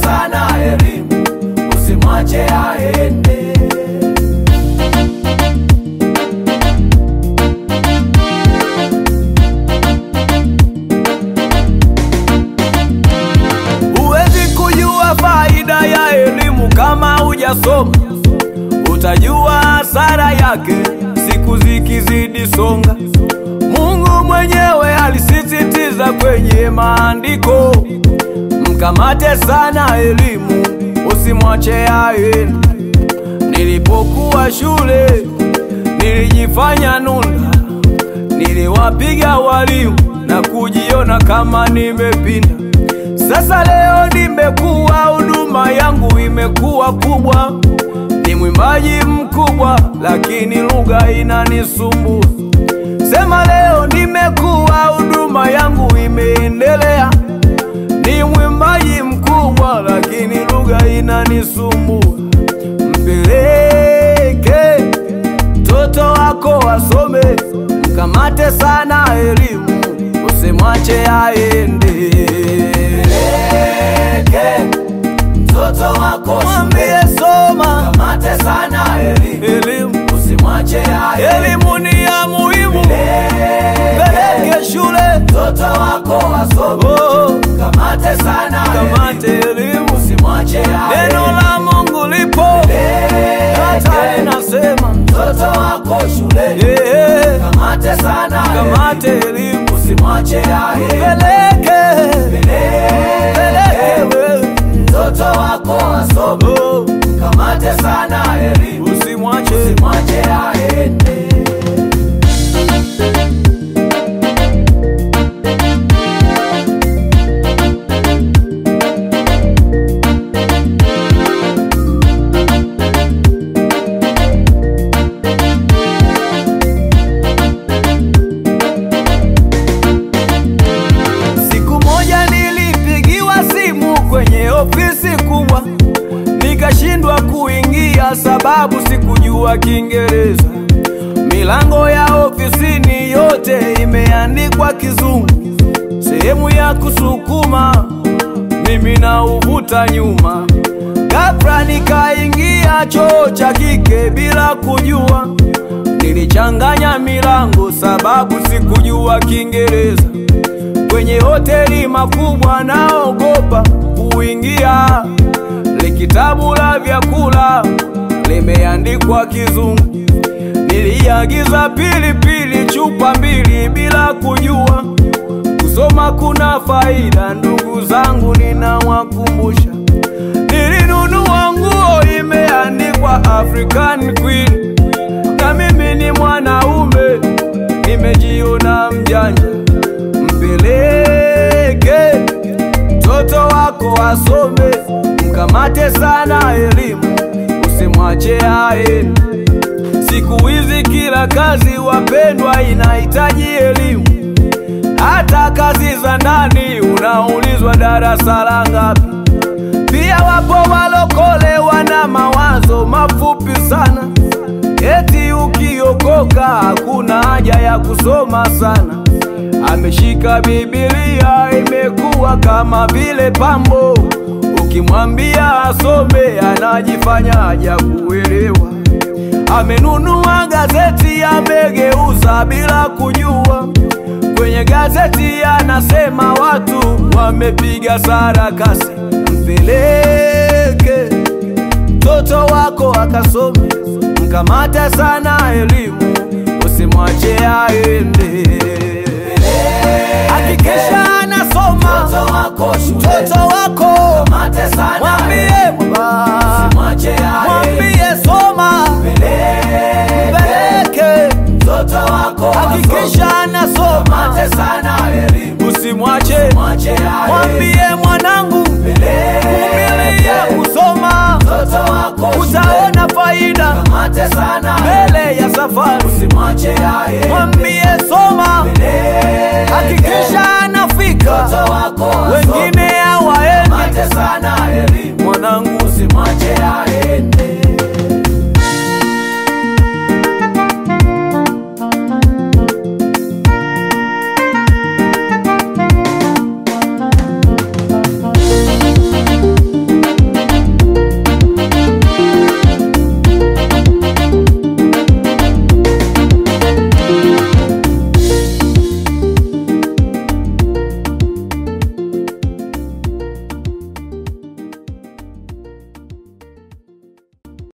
sana elimu, usimwache aende. Huwezi kujua faida ya elimu kama hujasoma, utajua hasara yake siku zikizidi songa. Mungu mwenyewe alisisitiza kwenye maandiko, mkamate sana elimu, usimwache aende. Nilipokuwa shule nilijifanya nunda, niliwapiga walimu na kujiona kama nimepinda. Sasa leo nimekuwa, huduma yangu imekuwa kubwa, ni mwimbaji mkubwa, lakini lugha inanisumbua. Sema leo nimekuwa, huduma yangu imeendelea, ni mwimbaji mkubwa, lakini lugha inanisumbua. Mpeleke mtoto wako asome, mkamate sana elimu, usimwache aende. Mpeleke mtoto wako mwambie soma, mkamate sana elimu, elimu usimwache aende. Elimu ni ya muhimu, mpeleke shule mtoto wako asome, oh, kamate sana kamate elimu, usimwache aende. Neno la Mungu lipo hata linasema mtoto wako shule, kamate sana kamate elimu, usimwache aende. Mpeleke mpeleke wewe mtoto wako asome, kamate sana elimu, usimwache usimwache aende. Siku moja nilipigiwa simu kwenye ofisi kubwa, nikashindwa kuingia sababu sikujua Kiingereza. Milango ya ofisini yote imeandikwa Kizungu, sehemu ya kusukuma mimi na uvuta nyuma. Ghafla nikaingia choo cha kike bila kujua, nilichanganya milango sababu sikujua Kiingereza kwenye hoteli makubwa naogopa kuingia. Le kitabu la vyakula limeandikwa Kizungu. Niliagiza pilipili chupa mbili bila kujua kusoma kuna faida. Ndugu zangu, ninawakumbusha, nilinunua nguo imeandikwa African Queen, na mimi ni mwanaume nimejiona mjanja mpeleke mtoto wako asome, mkamate sana elimu, usimwache aende. Siku hizi kila kazi wapendwa, inahitaji elimu. Hata kazi za ndani unaulizwa darasa la ngapi. Pia wapo walokole wana mawazo mafupi sana, eti ukiokoka hakuna haja ya kusoma sana. Ameshika Biblia imekuwa kama vile pambo, ukimwambia asome anajifanya haja kuelewa. Amenunua gazeti amegeuza bila kujua, kwenye gazeti anasema watu wamepiga sarakasi. Mpeleke mtoto wako akasome, mkamate sana elimu, usimwache aende. Hakikisha anasoma Mtoto wako shule, mtoto wako, mate sana mwambie baba, Usimwache aende. mwambie soma, mpeleke Mtoto wako hakikisha anasoma, mate sana elimu usimwache, Mwache aende. mwambie mwanangu, vumilia kusoma, Mtoto wako utaona faida mate sana mbele ya safari. Usimwache aende. Mwambie soma, hakikisha anafika, Mtoto wako wengine hawaendi mate sana